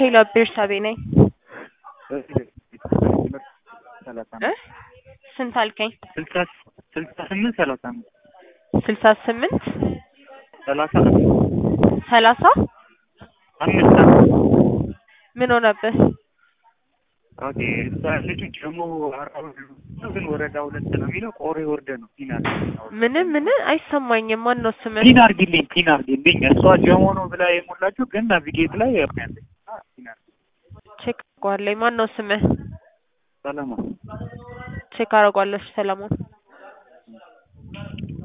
ሄሎ ቤርሳቤ ነኝ። እ ስንት አልከኝ? ስልሳ ስልሳ ስምንት ሰላሳ አምስት ስልሳ ስምንት ሰላሳ ሰላሳ አምስት ምን ሆነብህ? ኦኬ እሷ ያለችው ጀሞ አራው ግን ወረዳ ሁለት ነው የሚለው ቆሬ ወርደ ነው ፒን ምንም ምን አይሰማኝም። ማን ነው ስምህ? ፒን አርግልኝ ፒን አርግልኝ እሷ ጀሞ ነው ብላ የሞላችሁ ግን ናቪጌት ላይ ያለች ፒን አርግ ቼክ አድርጓለኝ። ማን ነው ስምህ? ሰለሞን ቼክ አደርጓለሽ ሰለሞን